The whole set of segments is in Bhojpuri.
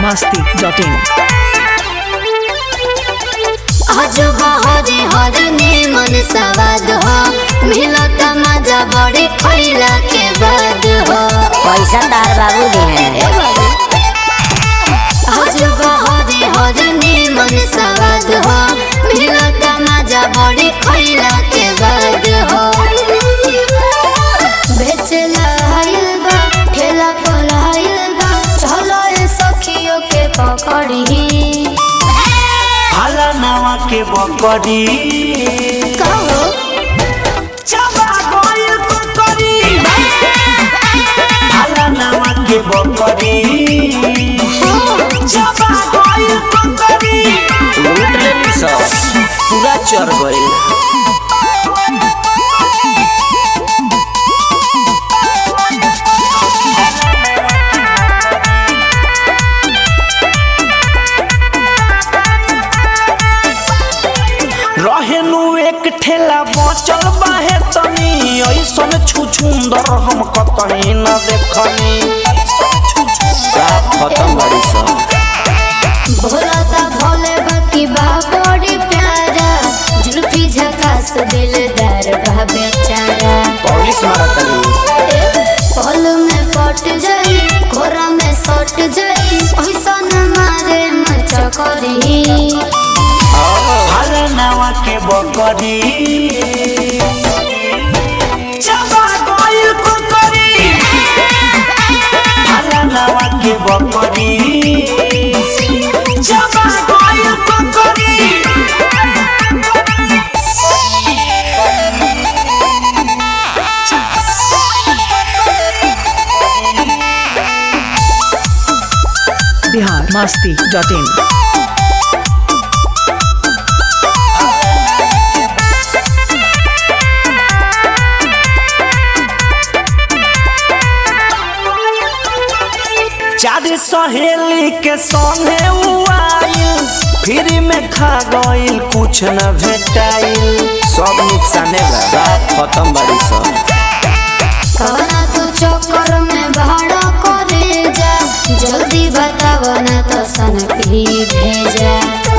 masti.in अजब हरे हरने मन सवाद हो मिलत मजा बड़े खैला के बाद हो पैसा दार बाबू दी हैं अजब हरे हरने मन सवाद हो मिलत मजा बड़े खैला के बाद हो बेचला आइल बा ठेला पर आइल बा चलो ए सखियों के पकड़ी हाला नावा के बकरी कहो चबा गइल कुकरी हाला नावा के बकरी चबा गइल कुकरी लूट लेली सब पूरा चढ़ गइल रहेनु एक ठेला बचल बाहे तनी ऐसन छुछुंदर हम कतही न देखनी साफ खत्म बड़ी सब भोलाता भोले बाकी बा बड़ी प्यारा जुल्फी झकास दिलदार बा बेचारा पुलिस मारत तनी पल में पट जाई घोरा में सट जाई ऐसा न मारे मचा करी हाला नावा के बकरी चबा गइल कुकरी हाला नावा के बकरी चबा गइल कुकरी Bihar masti.in चार सहेली के संगे उ आइल फ्री में खा गइल कुछ न भेटाइल सब नुकसाने बा साफ खत्म बड़ी सब कवना तू चक्कर में भाड़ा करे जा जल्दी बताव ना तो सनक ही भेजा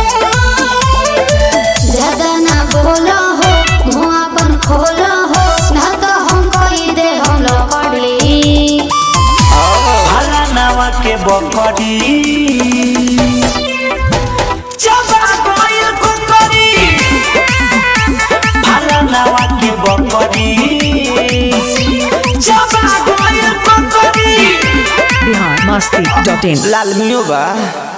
ज्यादा ना बोलो हो मुँह अपन खोलो हो ना तो हम कही दे हम लकड़ी हाला नावा के बकरी चबा गइल कुकरी हाला नावा के बकरी चबा गइल कुकरी Bihar masti.in लाल मिलो बा